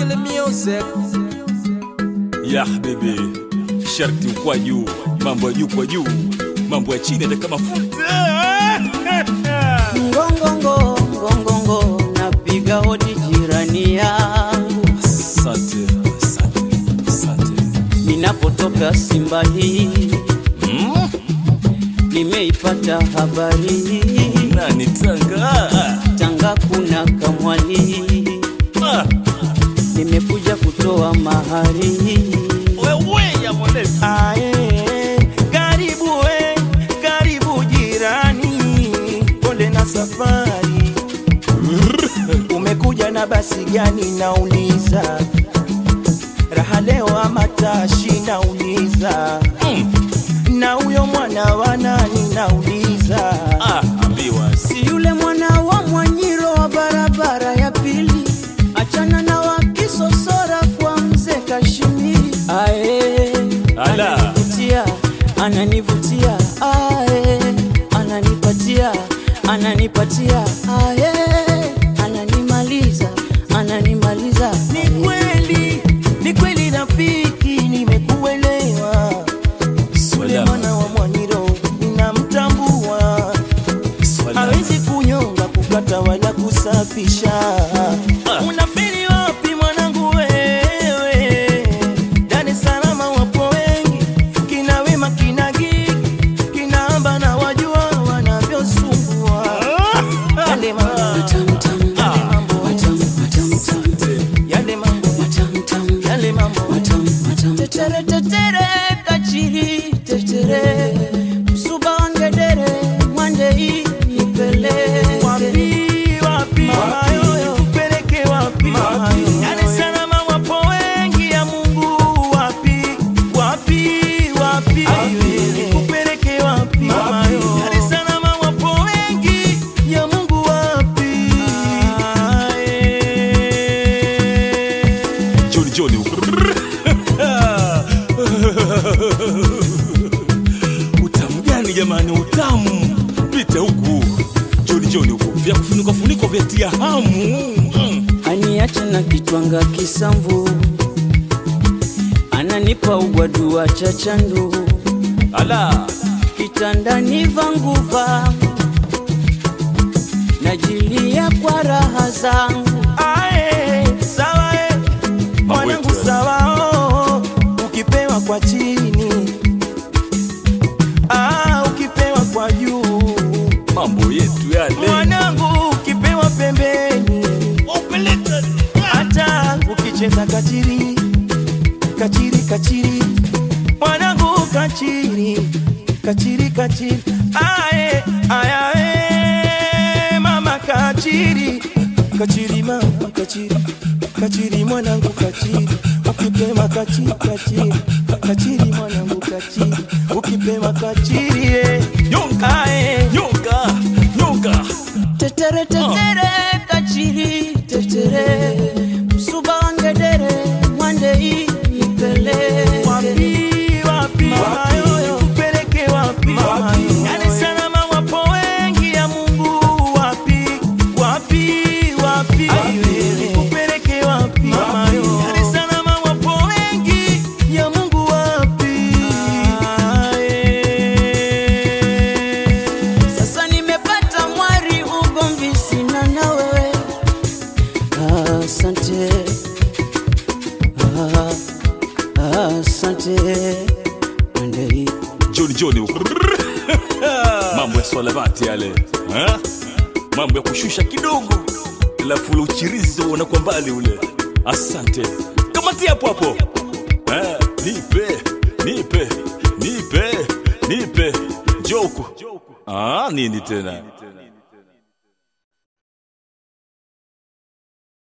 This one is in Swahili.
Killer music. ya habibi, sharti kwa juu, mambo ya juu kwa juu, mambo ya chini hata kama futa. ngongongo ngongongo napiga hodi jirani yangu Asante, asante, asante. ninapotoka simba hii Mm, nimeipata habari nani Tanga? tanga kuna kamwali Ah, nimekuja kutoa mahari wewe ya mwanesi. Ae, karibu we, karibu jirani, pole na safari. Umekuja na basi gani nauliza? Raha leo ama tashi nauliza? Mm, Na huyo mwana wa nani nauliza? ah, ambiwa si yule mwana wa mwanyiro wa barabara ya pili achana na wakisosora kwa mzee kashimiri ae Ala. ananivutia ananivutia ae ananipatia ananipatia ae ananimaliza ananimaliza Ni kweli, ni kweli rafiki, nimekuelewa. Yule Swala, mwana wa Mwanyiro ninamtambua, swala. hawezi kunyonga, kukata wala kusafisha. Ah. Unafeli wapi mwanangu wewe? Dar es Salaam wapo wengi, kina Wema, kina Gigi, kina Amba na wajua wanavyosumbua. Yale mambo, Matam, tam, yale mambo, matam, matam, tam, yale mambo, matam, tam, yale mambo. matam, matam. Tetere, tetere, kachiri, tetere. Msuba wangedere, mwande hii nipeleke. Wapi, wapi, mama yoyo, kupeleke wapi, mama yoyo? Dar es Salaam wapo wengi ya Mungu, wapi, wapi, wapi, kupeleke wapi, mama yoyo? Dar es Salaam wapo wengi ya Mungu, wapi? Joni Joni huko. Utamu gani jamani, utamu. Pita huku. Joni Joni huko. Vya kufunika funiko vya tia hamu. Mm. aniacha na kitwanga kisamvu ananipa ugwadua cha chandu Ala. kitandani vanguva najilia kwa raha zangu Ae, sawa eh, mwanangu yetu, eh. sawa oh, ukipewa kwa chini ah, ukipewa kwa juu Mambo yetu yale. mwanangu ukipewa pembeni hata ukicheza kachiri kachiri kachiri mwanangu kachiri kachiri kachiri ae ayae mama kachiri kachiri mama kachiri kachiri mwanangu kachiri ukipema kachiri kachiri kachiri mwanangu kachiri ukipema kachiri eh. Nyonga. ae Nyonga. Nyonga. tetere tetere kachiri tetere msuba wangedere mwande hii nipeleke wapi wapi mama yoyo kupeleke wapi mama yoyo Dar es Salaam wapo wengi ya Mungu wapi wapi wapi kupeleke wapi mama yoyo Dar es Salaam wapo wengi ya Mungu wapi Sasa nimepata mwari ugomvi sina na wewe. Asante, Ah, asante Mwandei. Joni Joni huko. Mambo ya swalabati yale. Ha? Mambo ya kushusha kidogo. Alafu ule uchirizi unakuwa mbali ule. Asante. Kamatia hapo hapo. Eh, nipe, nipe, nipe, nipe. Joko. Ah, nini tena?